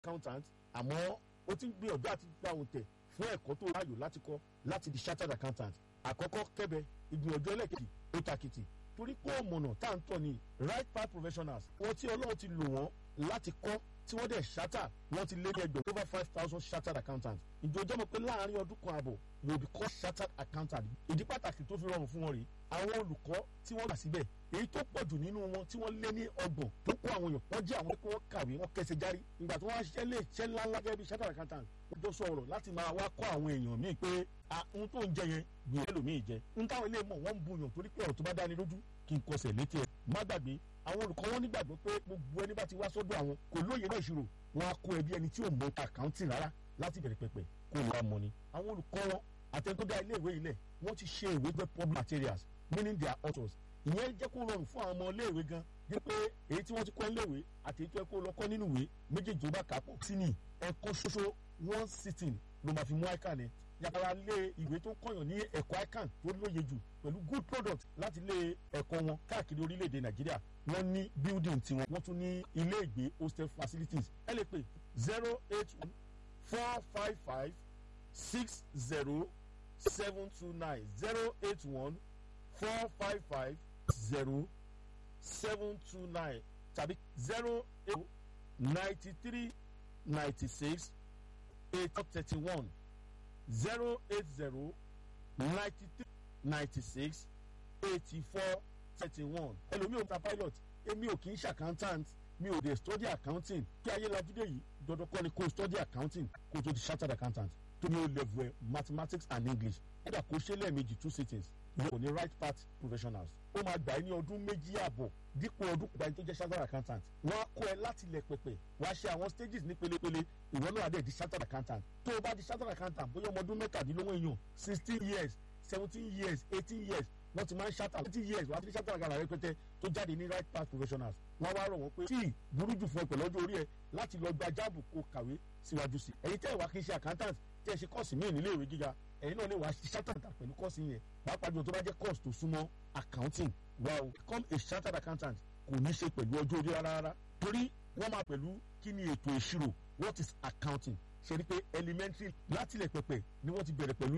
accountant àmọ́ ó ti ń gbìyànjú àti gba òun tẹ̀ fún ẹ̀kọ́ tó ráyò láti kọ́ láti di chartered accountant àkọ́kọ́ kẹ́bẹ̀ ìgbìyànjú ẹlẹ́kejì ó takìtì torí pé ọ̀mọ̀nà tá à ń tọ̀ ní right path professionals wọ́n tí ọlọ́run ti lò wọ́n láti kọ́ tí wọ́n dẹ̀ ṣátà wọ́n ti lé ní ẹgbẹ̀rún over five thousand chartered accountants ìjọjọ́ mọ̀ pé láàárín ọdún kan àbọ̀ yóò bí kọ́ chartered accountant ìdí pàtàkì tó fi rọrùn fún wọn rèé àwọn olùkọ́ tí wọ́n gbà síbẹ̀ èyí tó pọ̀ jù nínú wọn tí wọ́n lé ní ọgbọ̀n tó kó àwọn èèyàn wọ́n jẹ́ àwọn tí wọ́n kàwé wọ́n kẹsẹ̀ járí ìgbà tí wọ́n á ṣiṣẹ́ lé iṣẹ́ ńláńlá gẹ́gẹ́ bí chartered accountant wọ́n tó sọ̀rọ̀ láti máa wá kọ́ àwọn èèyàn míì pé ohun tó ń jẹ yẹn gbìyànjú ẹlòmíì jẹ ń táwọn ilé mọ̀ wọ́n ń buyàn torí pé ọ̀rọ̀ tó bá dáni lójú kí n kọsẹ̀ létí ẹ̀ má gbàgbé àwọn olùkọ́ wọn nígbàgbọ́ pé gbogbo ẹni bá ti wá sọ́dọ̀ àwọn kò lóye náà ìṣirò wọn á kó ẹbí ẹni tí ò mọ àkáǹtì rárá láti bẹ̀rẹ̀ pẹ̀pẹ̀ kó lè wá mọ ni. àwọn olùkọ́ wọn àtẹnudá ilé ìwé ilẹ̀ wọ́n ti ṣe ìwé jẹ́ public materials meaning their authors ìyẹn jẹ́ kó rọrùn fún àwọn ọmọ ilé ìwé gan jẹ́ pé èyí tí wọ́n ti kọ́ ilé ìwé àti èyí tó yẹ kó lọ kọ́ nínú ìwé méjèèjì tó bá kà á pọ̀ sí ni ẹ̀kọ́ ṣoṣo one sitting ló máa fi mú ICAN ni yàrá lé ìwé tó kọ̀yàn ní ẹ̀kọ́ ICAN tó lóye jù pẹ̀lú good product láti lé ẹ̀kọ́ wọn káàkiri orílẹ̀-èdè Nàìjíríà wọ́n ní building tiwọn wọ́n tún ní ilé ìgbé hostel facilities ẹ lè pè zero eight one four five five six zero seven two nine zero eight one four five five zero seven two nine tàbí zero eight ninety three ninety six eight thirty one zero eight zero ninety three ninety six eighty four thirty one ẹlòmíì ò ta pilot èmi ò kì í ṣe accountant mi ò dé study accounting kí ayé lajúdé yìí dandan kọ́ ni kó study accounting kó tó di chartered accountant tó ní o level ẹ mathematics and english kódà kó ṣe lẹ́ẹ̀mejì two sittings yóò ní right path professionals ó máa gbà ẹ́ ní ọdún méjì àbọ̀ dípò ọdún kúta ẹni tó jẹ́ chartered accountant wọ́n á kọ́ ẹ láti ilẹ̀ pẹ̀pẹ̀ wọ́n á ṣe àwọn stages ní pelepele ìwọ náà dẹ̀ di chartered accountant tó o bá di chartered accountant bóyá ọmọ ọdún mẹ́tàdínlógún èèyàn sixteen years seventeen years eighteen years wọ́n ti máa ń ṣàtà twenty years wọ́n á ti ní ṣàtà àgàrà rẹpẹtẹ tó jáde ní right path professionals wọ́n wá rọ̀ wọ́n pé tí burú jù fún ẹ pẹ̀lú ọjọ́ orí ẹ láti lọ gba jáàbù kó kàwé síwájú sí ẹ̀yin tẹ́ ẹ̀ wá kí n ṣe accountant tẹ́ ẹ ṣe kọ́ọ̀sì míì nílé ìwé gíga ẹ̀yin náà lè wá ṣàtàtà pẹ̀lú kọ́ọ̀sì yẹn pàápàá jù tó bá jẹ́ course tó súnmọ́ accounting wá o become a chartered accountant kò ní ṣe pẹ̀lú ọjọ́ orí rárá rárá torí wọ́n máa pẹ̀lú kí ni ètò ìṣirò what is accounting ṣe ni pé elementary látilẹ̀ pẹ̀pẹ̀ ni wọ́n ti bẹ̀rẹ̀ pẹ̀lú